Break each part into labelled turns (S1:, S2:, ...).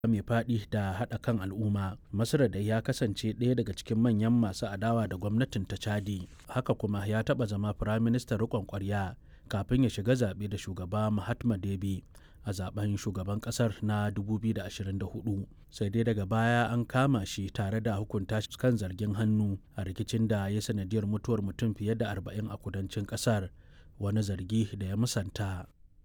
S1: mai faɗi da haɗa kan al'umma masar da ya kasance ɗaya daga cikin manyan masu adawa da gwamnatin ta chadi haka kuma ya taɓa zama firaministan riƙon ƙwarya kafin ya shiga zaɓe da shugaba mahatma debi a zaben shugaban ƙasar na 2024 sai dai daga baya an kama shi tare da hukunta shi kan zargin hannu a rikicin da ya sanadiyar mutuwar mutum fiye da 40 a kudancin ƙasar wani zargi da ya musanta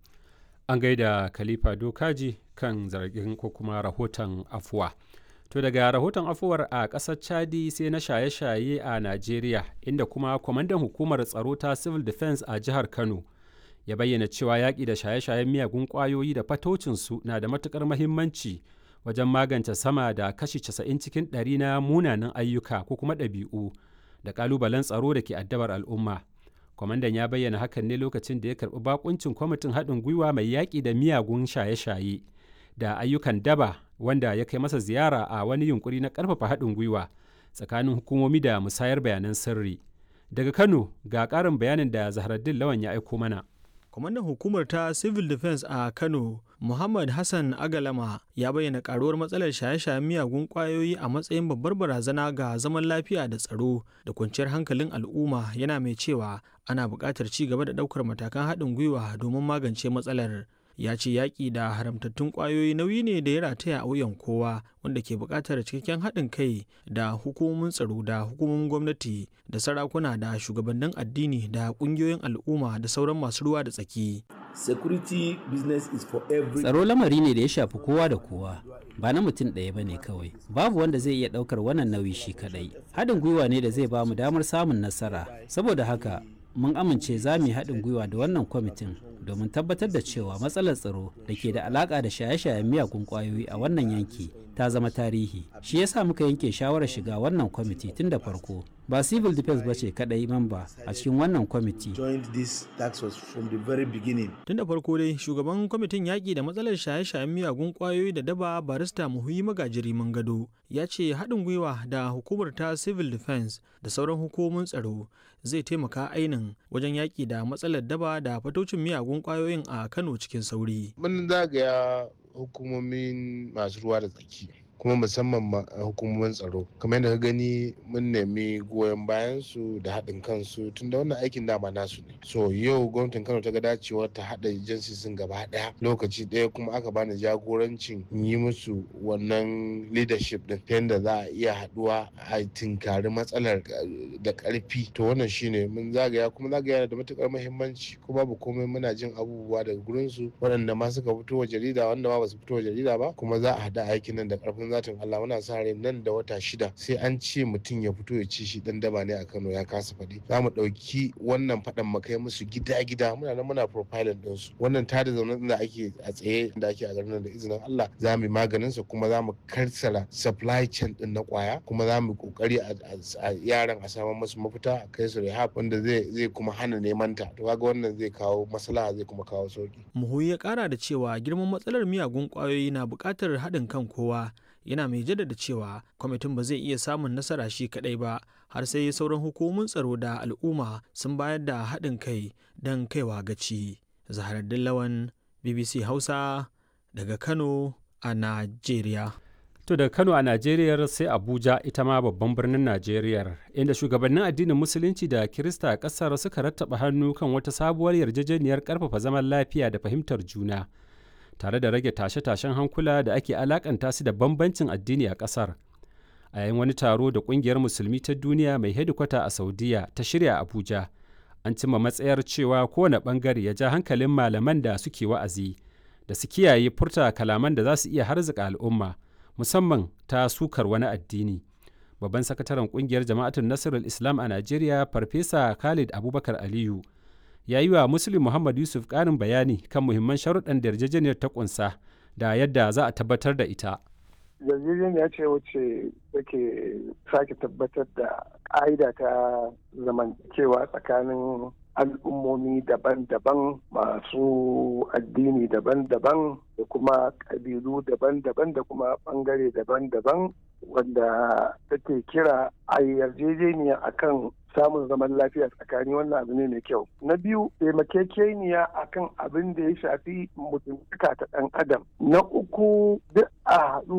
S2: an gaida khalifa dokaji kan zargin ko kuma rahoton afuwa to daga rahoton afuwar a ƙasar chadi sai na shaye-shaye a najeriya inda kuma kwamandan hukumar tsaro ta civil defense a jihar kano ya bayyana cewa yaƙi da shaye-shayen miyagun ƙwayoyi da fatocinsu na da matuƙar mahimmanci wajen magance sama da kashi 90 cikin ɗari na munanan ayyuka ko kuma ɗabi'u da ƙalubalen tsaro da ke addabar al'umma kwamandan ya bayyana hakan ne lokacin da ya karɓi bakuncin kwamitin haɗin gwiwa mai yaƙi da miyagun shaye-shaye da ayyukan daba wanda ya kai masa ziyara a wani yunkuri na ƙarfafa haɗin gwiwa tsakanin hukumomi da musayar bayanan sirri daga kano ga ƙarin bayanin da zaharaddin lawan ya aiko mana
S3: kwamandan hukumar ta civil defense a kano muhammad hassan agalama ya bayyana karuwar matsalar shaye-shayen miyagun kwayoyi a matsayin babbar barazana ga zaman lafiya da tsaro da kwanciyar hankalin al'umma yana mai cewa ana buƙatar ci gaba da ɗaukar matakan haɗin gwiwa domin magance matsalar ya ce yaƙi da haramtattun ƙwayoyi nauyi ne da ya rataya a wuyan kowa wanda ke buƙatar cikakken haɗin kai da hukumomin tsaro da hukumomin gwamnati da sarakuna da shugabannin addini da ƙungiyoyin al'umma da sauran masu ruwa da tsaki.
S4: Security business is for every
S5: Tsaro lamari ne da ya shafi kowa da kowa, ba na mutum ɗaya ba ne kawai. Babu wanda zai iya ɗaukar wannan nauyi shi kaɗai. Haɗin gwiwa ne da zai ba mu damar samun nasara. Saboda haka, mun amince za mu yi haɗin gwiwa da wannan kwamitin domin tabbatar da cewa matsalar tsaro da ke da alaƙa da shaye-shayen miyagun ƙwayoyi a wannan yanki ta zama tarihi shi yasa muka yanke shawarar shiga wannan kwamiti tun da farko ba civil defense ba ce kadai mamba a cikin wannan kwamiti
S3: tun da farko dai shugaban kwamitin yaƙi da matsalar shaye-shayen miyagun ƙwayoyi da daba barista muhuyi magajiri gado ya ce haɗin gwiwa da hukumar ta civil defense da sauran hukumomin tsaro zai taimaka ainin wajen yaƙi da matsalar daba da fatocin miyagun ƙwayoyin a kano cikin sauri
S6: mun zagaya hukumomin masu ruwa da tsaki kuma musamman hukumomin tsaro kamar yadda ka gani mun nemi goyon bayan su da haɗin kansu tun da wannan aikin dama nasu ne so yau gwamnatin kano ta ga dacewar ta haɗa jinsisin gaba ɗaya lokaci ɗaya kuma aka bani jagorancin yi musu wannan leadership din ta yadda za a iya haɗuwa a tinkari matsalar da ƙarfi to wannan shine mun zagaya kuma zagaya da matuƙar muhimmanci ko babu komai muna jin abubuwa daga gurin su waɗanda ma suka fito wa jarida wanda ma ba su fito wa jarida ba kuma za a haɗa aikin nan da ƙarfin zatin Allah muna sa rai nan da wata shida sai an ce mutum ya fito ya ci shi dan daba ne a Kano ya kasa faɗi za mu ɗauki wannan faɗan mu kai musu gida gida muna nan muna profiling din su wannan tada zaune da ake a tsaye da ake a garin nan da izinin Allah za mu maganin sa kuma za mu karsala supply chain din na kwaya kuma za mu kokari a yaran a samu musu mafita a kai su rehab wanda zai zai kuma hana neman ta to kaga wannan zai kawo maslaha zai kuma kawo sauki
S3: muhuyi ya kara da cewa girman matsalar miyagun kwayoyi na buƙatar haɗin kan kowa yana mai jaddada cewa kwamitin ba zai iya samun nasara shi kadai ba har sai sauran hukumomin tsaro da al'umma sun bayar da haɗin kai don kaiwa gaci zaharaddin lawan bbc hausa daga kano a najeriya
S2: To daga Kano a Najeriya sai Abuja ita ma babban birnin Najeriya inda shugabannin addinin Musulunci da Kirista a ƙasar suka rattaba hannu kan wata sabuwar yarjejeniyar ƙarfafa zaman lafiya da fahimtar juna. tare da rage tashe-tashen hankula da ake alakanta su da bambancin addini a ƙasar a yayin wani taro da ƙungiyar musulmi ta duniya mai hedikwata a saudiya ta shirya abuja an cimma matsayar cewa kowane ɓangare ya ja hankalin malaman da suke wa'azi da su kiyaye furta kalaman da za su iya harzika al'umma musamman ta sukar wani addini babban sakataren ƙungiyar jama'atun nasirul islam a najeriya farfesa khalid abubakar aliyu ya yi wa Muslim Muhammad Yusuf ƙarin bayani kan muhimman sharuɗan da yarjejeniyar ta ƙunsa da yadda za a tabbatar da ita.
S7: Yarjejeniya ce wacce take sake tabbatar da ƙa'ida ta zamantakewa tsakanin al'ummomi daban-daban masu addini daban-daban da kuma ƙabilu daban-daban da kuma ɓangare daban-daban wanda take kira a yarjejeniya akan samun zaman lafiya tsakani wannan abu ne mai kyau na biyu taimakekeniya akan abin da ya shafi mutuntaka ta ɗan adam na uku duk a haɗu